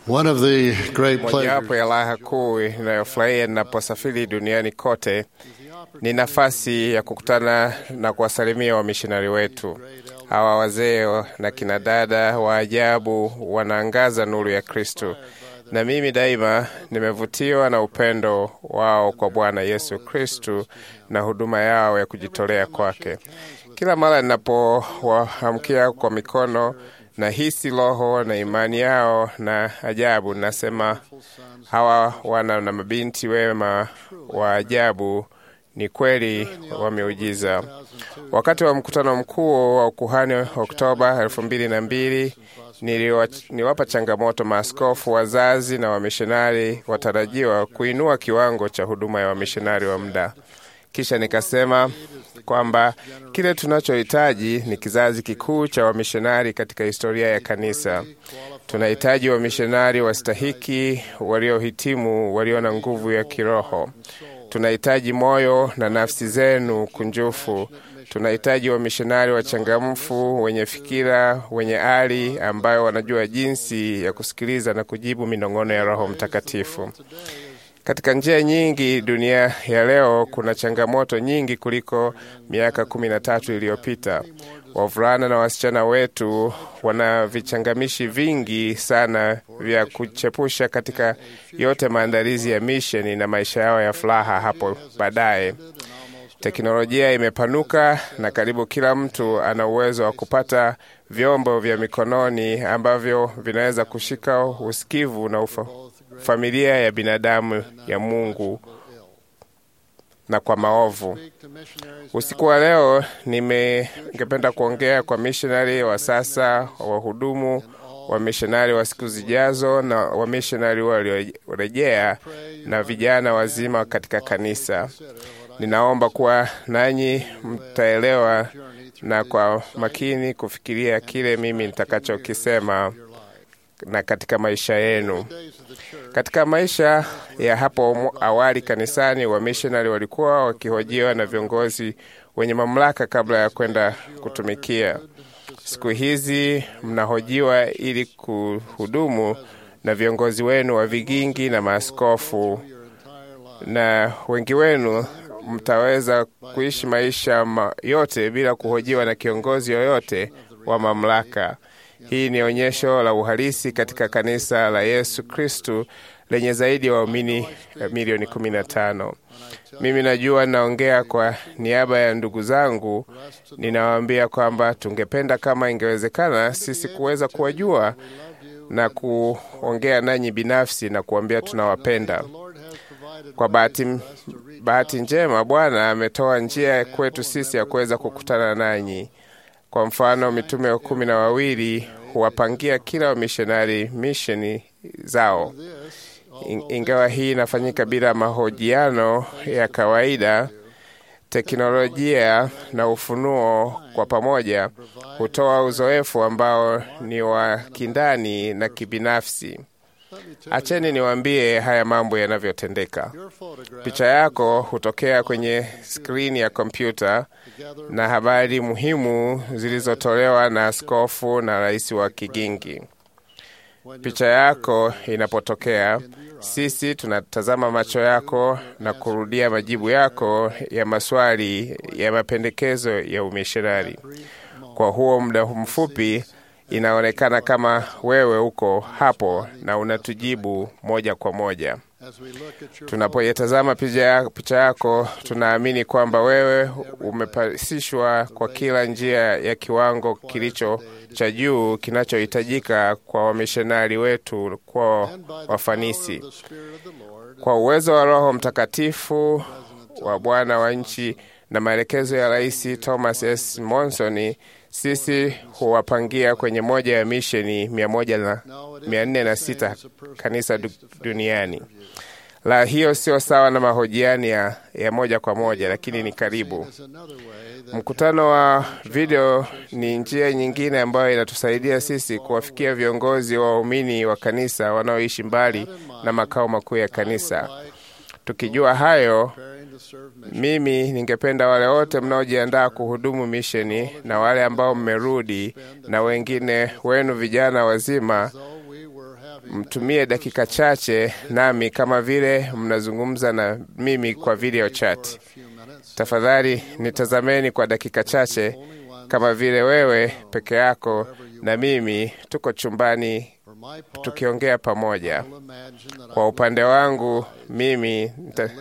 One of the great pleasures Mojawapo ya raha kuu inayofurahia ninaposafiri duniani kote ni nafasi ya kukutana na kuwasalimia wamishonari wetu. Hawa wazee na kina dada wa ajabu wanaangaza nuru ya Kristo, na mimi daima nimevutiwa na upendo wao kwa Bwana Yesu Kristo na huduma yao ya kujitolea kwake. Kila mara ninapowaamkia kwa mikono na hisi roho na imani yao na ajabu, nasema hawa wana na mabinti wema wa ajabu ni kweli wameujiza. Wakati wa mkutano mkuu wa ukuhani Oktoba elfu mbili na mbili niliwapa changamoto maaskofu, wazazi na wamishonari watarajiwa kuinua kiwango cha huduma ya wamishonari wa muda. Kisha nikasema kwamba kile tunachohitaji ni kizazi kikuu cha wamishonari katika historia ya kanisa. Tunahitaji wamishonari wastahiki, waliohitimu, walio na nguvu ya kiroho. Tunahitaji moyo na nafsi zenu kunjufu. Tunahitaji wamishonari wachangamfu, wenye fikira, wenye ari, ambayo wanajua jinsi ya kusikiliza na kujibu minong'ono ya Roho Mtakatifu. Katika njia nyingi, dunia ya leo kuna changamoto nyingi kuliko miaka kumi na tatu iliyopita. Wavulana na wasichana wetu wana vichangamishi vingi sana vya kuchepusha katika yote maandalizi ya misheni na maisha yao ya furaha hapo baadaye. Teknolojia imepanuka na karibu kila mtu ana uwezo wa kupata vyombo vya mikononi ambavyo vinaweza kushika usikivu na ufa, familia ya binadamu ya Mungu na kwa maovu. Usiku wa leo ningependa kuongea kwa mishonari wa sasa, wahudumu wa mishonari wa siku zijazo, na wamishonari waliorejea na vijana wazima katika kanisa. Ninaomba kuwa nanyi mtaelewa na kwa makini kufikiria kile mimi nitakachokisema na katika maisha yenu. Katika maisha ya hapo awali kanisani, wamishonari walikuwa wakihojiwa na viongozi wenye mamlaka kabla ya kwenda kutumikia. Siku hizi mnahojiwa ili kuhudumu na viongozi wenu wa vigingi na maaskofu, na wengi wenu mtaweza kuishi maisha ma yote bila kuhojiwa na kiongozi yoyote wa mamlaka. Hii ni onyesho la uhalisi katika kanisa la Yesu Kristu lenye zaidi ya wa waumini milioni kumi na tano. Mimi najua naongea kwa niaba ya ndugu zangu, ninawaambia kwamba tungependa kama ingewezekana sisi kuweza kuwajua na kuongea nanyi binafsi na kuambia tunawapenda. Kwa bahati, bahati njema Bwana ametoa njia kwetu sisi ya kuweza kukutana nanyi. Kwa mfano, mitume wa kumi na wawili huwapangia kila wamishonari misheni zao. Ingawa hii inafanyika bila mahojiano ya kawaida, teknolojia na ufunuo kwa pamoja hutoa uzoefu ambao ni wa kindani na kibinafsi. Acheni niwaambie haya mambo yanavyotendeka. Picha yako hutokea kwenye skrini ya kompyuta na habari muhimu zilizotolewa na askofu na rais wa kigingi. Picha yako inapotokea, sisi tunatazama macho yako na kurudia majibu yako ya maswali ya mapendekezo ya umishonari. Kwa huo muda mfupi inaonekana kama wewe uko hapo na unatujibu moja kwa moja. Tunapoitazama picha yako, tunaamini kwamba wewe umepasishwa kwa kila njia ya kiwango kilicho cha juu kinachohitajika kwa wamishonari wetu kwa wafanisi. Kwa uwezo wa Roho Mtakatifu wa Bwana wa nchi na maelekezo ya Rais Thomas S. Monson, sisi huwapangia kwenye moja ya misheni mia moja na mia nne na sita kanisa duniani. La, hiyo sio sawa na mahojiano ya, ya moja kwa moja, lakini ni karibu. Mkutano wa video ni njia nyingine ambayo inatusaidia sisi kuwafikia viongozi wa waumini wa kanisa wanaoishi mbali na makao makuu ya kanisa. Tukijua hayo, mimi ningependa wale wote mnaojiandaa kuhudumu misheni na wale ambao mmerudi na wengine wenu vijana wazima mtumie dakika chache nami kama vile mnazungumza na mimi kwa video chat. Tafadhali nitazameni kwa dakika chache kama vile wewe peke yako na mimi tuko chumbani tukiongea pamoja. Kwa upande wangu mimi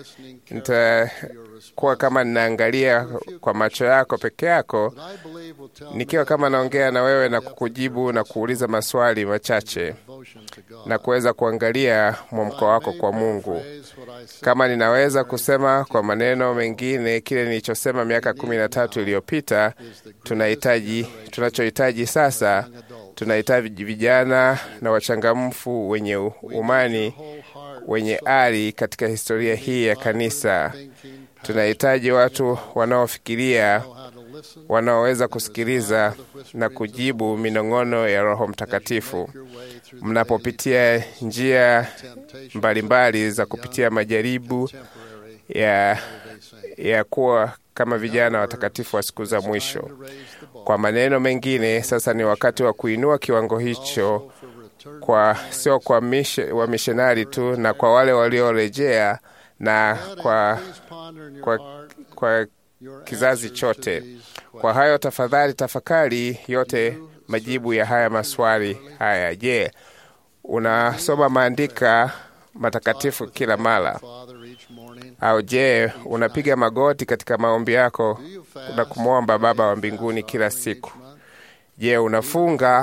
nitakuwa kama ninaangalia kwa macho yako peke yako, nikiwa kama naongea na wewe na kukujibu na kuuliza maswali machache na kuweza kuangalia mwamko wako kwa Mungu. Kama ninaweza kusema kwa maneno mengine kile nilichosema miaka kumi na tatu iliyopita, tunahitaji tunachohitaji sasa tunahitaji vijana na wachangamfu wenye umani wenye ari katika historia hii ya kanisa. Tunahitaji watu wanaofikiria, wanaoweza kusikiliza na kujibu minong'ono ya Roho Mtakatifu mnapopitia njia mbalimbali mbali za kupitia majaribu ya, ya kuwa kama vijana watakatifu wa siku za mwisho. Kwa maneno mengine, sasa ni wakati wa kuinua kiwango hicho kwa sio kwa mishe, wa mishonari tu na kwa wale waliorejea na kwa, kwa, kwa kizazi chote. Kwa hayo tafadhali tafakari yote majibu ya haya maswali haya. Je, unasoma maandika matakatifu kila mara? Au je, unapiga magoti katika maombi yako na kumwomba Baba wa mbinguni kila siku? Je, unafunga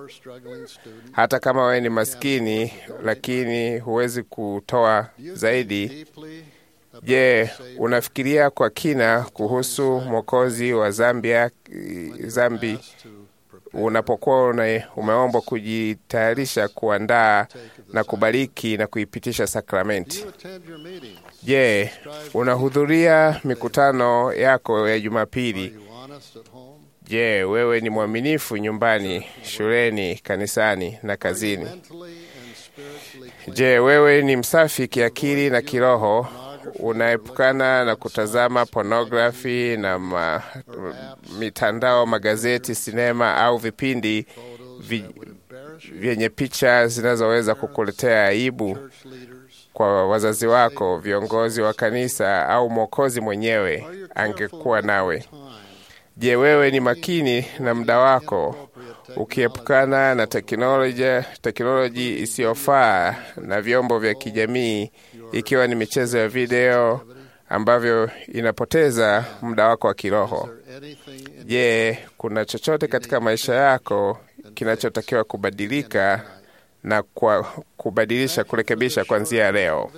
hata kama wewe ni maskini lakini huwezi kutoa zaidi? Je, unafikiria kwa kina kuhusu Mwokozi wa Zambia, zambi unapokuwa umeombwa kujitayarisha kuandaa na kubariki na kuipitisha sakramenti? Je, unahudhuria mikutano yako ya Jumapili? Je, wewe ni mwaminifu nyumbani, shuleni, kanisani na kazini? Je, wewe ni msafi kiakili na kiroho? Unaepukana na kutazama pornografi na ma, mitandao, magazeti, sinema au vipindi vi, vyenye picha zinazoweza kukuletea aibu kwa wazazi wako, viongozi wa kanisa au Mwokozi mwenyewe angekuwa nawe? Je, wewe ni makini na muda wako ukiepukana na teknolojia teknoloji isiyofaa na vyombo vya kijamii, ikiwa ni michezo ya video ambavyo inapoteza muda wako wa kiroho? Je, kuna chochote katika maisha yako kinachotakiwa kubadilika na kwa kubadilisha, kurekebisha kuanzia leo?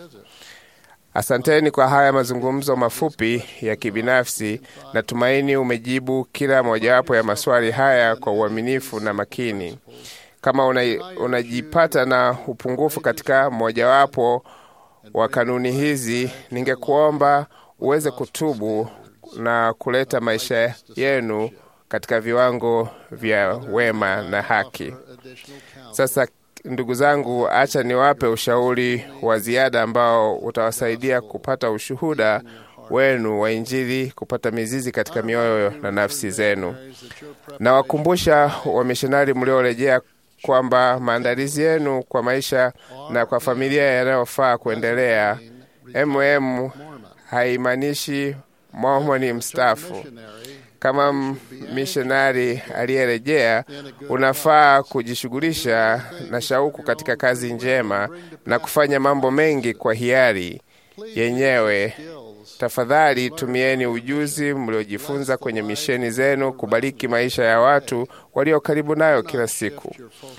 Asanteni kwa haya mazungumzo mafupi ya kibinafsi. Natumaini umejibu kila mojawapo ya maswali haya kwa uaminifu na makini. Kama unajipata una na upungufu katika mojawapo wa kanuni hizi, ningekuomba uweze kutubu na kuleta maisha yenu katika viwango vya wema na haki. Sasa Ndugu zangu, acha niwape ushauri wa ziada ambao utawasaidia kupata ushuhuda wenu wa Injili kupata mizizi katika mioyo na nafsi zenu. Nawakumbusha wamishonari mliorejea kwamba maandalizi yenu kwa maisha na kwa familia yanayofaa kuendelea. mm haimaanishi Mormoni mstaafu. Kama mishonari aliyerejea, unafaa kujishughulisha na shauku katika kazi njema na kufanya mambo mengi kwa hiari yenyewe. Tafadhali tumieni ujuzi mliojifunza kwenye misheni zenu kubariki maisha ya watu walio karibu nayo kila siku.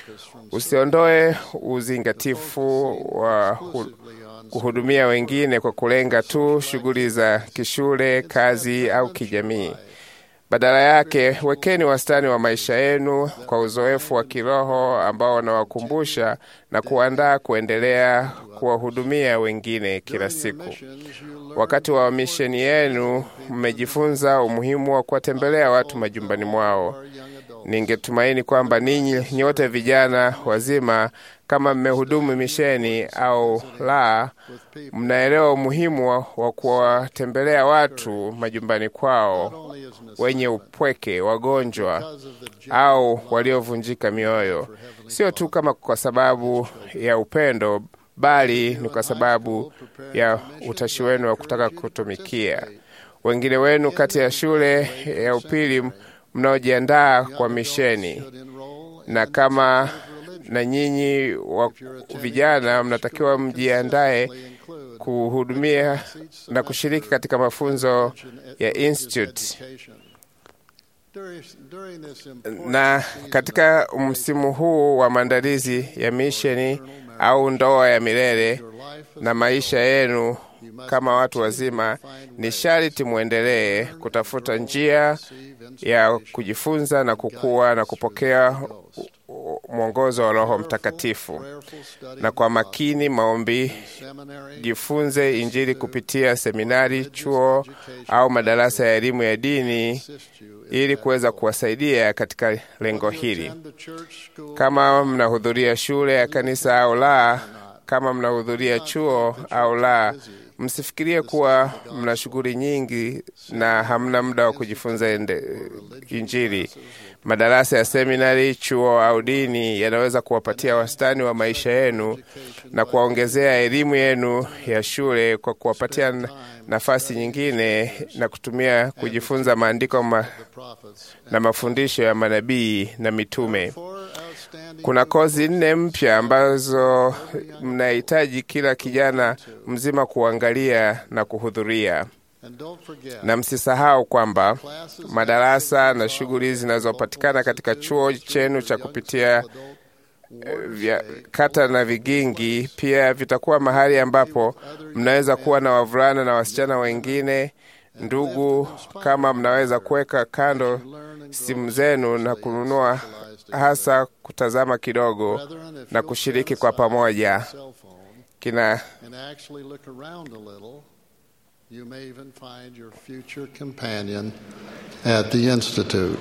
Usiondoe uzingatifu wa kuhudumia wengine kwa kulenga tu shughuli za kishule, kazi au kijamii. Badala yake wekeni wastani wa maisha yenu kwa uzoefu wa kiroho ambao unawakumbusha na kuandaa kuendelea kuwahudumia wengine kila siku. Wakati wa misheni yenu, mmejifunza umuhimu wa kuwatembelea watu majumbani mwao. Ningetumaini kwamba ninyi nyote vijana wazima, kama mmehudumu misheni au la, mnaelewa umuhimu wa, wa kuwatembelea watu majumbani kwao, wenye upweke, wagonjwa au waliovunjika mioyo, sio tu kama kwa sababu ya upendo, bali ni kwa sababu ya utashi wenu wa kutaka kutumikia wengine wenu kati ya shule ya upili mnaojiandaa kwa misheni, na kama na nyinyi wa vijana mnatakiwa mjiandae kuhudumia na kushiriki katika mafunzo ya institute. Na katika msimu huu wa maandalizi ya misheni au ndoa ya milele na maisha yenu kama watu wazima, ni sharti mwendelee kutafuta njia ya kujifunza na kukua na kupokea mwongozo wa Roho Mtakatifu, na kwa makini maombi, jifunze Injili kupitia seminari, chuo au madarasa ya elimu ya dini ili kuweza kuwasaidia katika lengo hili. Kama mnahudhuria shule ya kanisa au la, kama mnahudhuria chuo au la, msifikirie kuwa mna shughuli nyingi na hamna muda wa kujifunza Injili. Madarasa ya seminari, chuo au dini yanaweza kuwapatia wastani wa maisha yenu na kuwaongezea elimu yenu ya shule kwa kuwapatia nafasi nyingine na kutumia kujifunza maandiko ma na mafundisho ya manabii na mitume. Kuna kozi nne mpya ambazo mnahitaji kila kijana mzima kuangalia na kuhudhuria, na msisahau kwamba madarasa na shughuli zinazopatikana katika chuo chenu cha kupitia vya kata na vigingi pia vitakuwa mahali ambapo mnaweza kuwa na wavulana na wasichana wengine. Ndugu, kama mnaweza kuweka kando simu zenu na kununua hasa kutazama kidogo na kushiriki kwa pamoja kina You may even find your future companion at the Institute.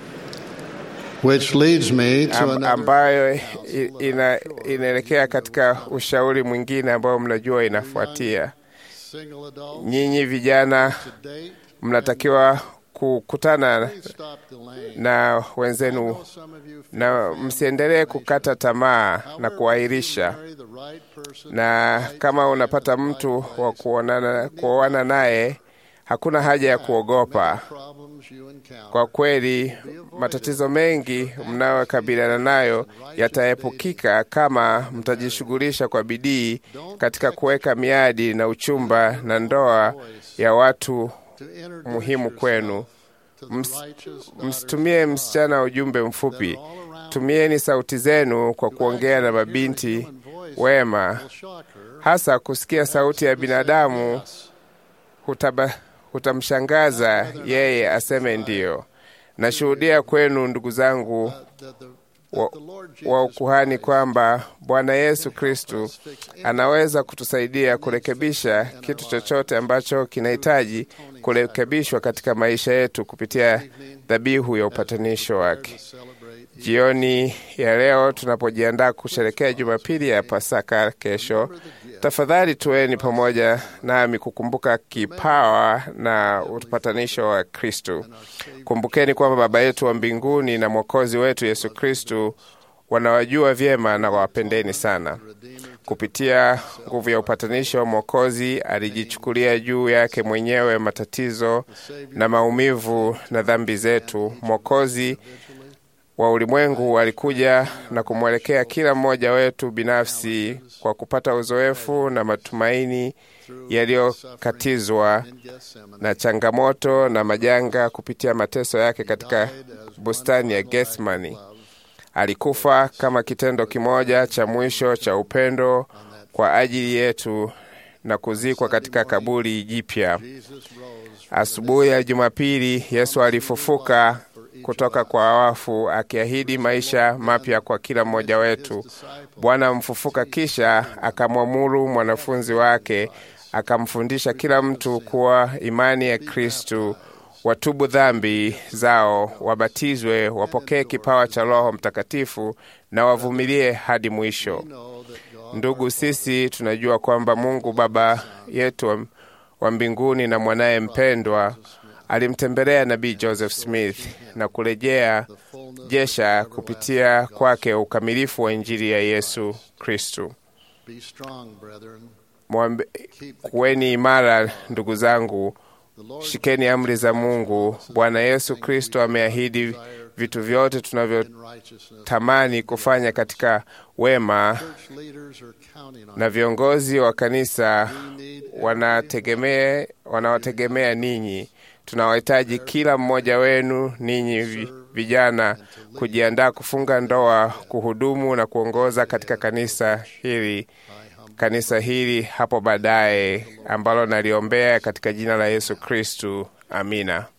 Which leads me to Am, another ambayo ina, inaelekea katika ushauri mwingine ambao mnajua inafuatia. single adult Nyinyi vijana to date. mnatakiwa kukutana Please stop delaying. na I wenzenu know some of you feel na family msiendelee kukata tamaa na However, if you kuahirisha. marry the right person Na at the right kama time unapata in the mtu right wa place, kuonana kuoana naye, hakuna haja ya kuogopa. many problems you encounter Kwa kweli matatizo mengi mnayokabiliana nayo yataepukika kama mtajishughulisha kwa bidii katika kuweka miadi na uchumba na ndoa ya watu to introduce muhimu kwenu. yourself to the Ms- righteous daughters Msitumie of God msichana ujumbe that mfupi. are all around Tumieni sauti zenu kwa kuongea na mabinti wema, will shock her hasa kusikia sauti ya binadamu Yes. hutaba, hutamshangaza yeye aseme ndiyo. Nashuhudia kwenu ndugu zangu that the, wa, that the Lord wa Jesus ukuhani Christ kwamba Bwana Yesu Kristu fix any anaweza kutusaidia kurekebisha kitu chochote ambacho kinahitaji kurekebishwa katika maisha yetu kupitia dhabihu ya upatanisho wake. to celebrate Jioni ya leo tunapojiandaa kusherekea Jumapili ya Pasaka kesho, tafadhali tuweni pamoja nami kukumbuka kipawa na upatanisho wa Kristu. Kumbukeni kwamba Baba yetu wa mbinguni na Mwokozi wetu Yesu Kristu wanawajua vyema na wawapendeni sana. Kupitia nguvu ya upatanisho, Mwokozi alijichukulia juu yake mwenyewe matatizo na maumivu na dhambi zetu. Mwokozi wa ulimwengu alikuja na kumwelekea kila mmoja wetu binafsi kwa kupata uzoefu na matumaini yaliyokatizwa in Gethsemane. na changamoto na majanga kupitia mateso yake katika bustani ya Gethsemani. Alikufa kama kitendo kimoja cha mwisho cha upendo kwa ajili yetu na kuzikwa katika kaburi jipya. Jesus rose Asubuhi ya Jumapili, Yesu alifufuka kutoka kwa wafu, akiahidi maisha mapya kwa kila mmoja wetu. Bwana mfufuka kisha akamwamuru mwanafunzi wake, akamfundisha kila mtu kuwa imani ya Kristu watubu dhambi zao, wabatizwe, wapokee kipawa cha Roho Mtakatifu na wavumilie hadi mwisho. Ndugu, sisi tunajua kwamba Mungu Baba yetu wa mbinguni na mwanaye mpendwa alimtembelea nabii Joseph Smith na kurejea jesha kupitia kwake ukamilifu wa Injili ya Yesu Kristu. Kuweni imara ndugu zangu, shikeni amri za Mungu. Bwana Yesu Kristo ameahidi vitu vyote tunavyotamani kufanya katika wema, na viongozi wa kanisa wanategemea wanawategemea ninyi. Tunawahitaji kila mmoja wenu ninyi vijana kujiandaa kufunga ndoa, kuhudumu na kuongoza katika kanisa hili kanisa hili hapo baadaye, ambalo naliombea katika jina la Yesu Kristu. Amina.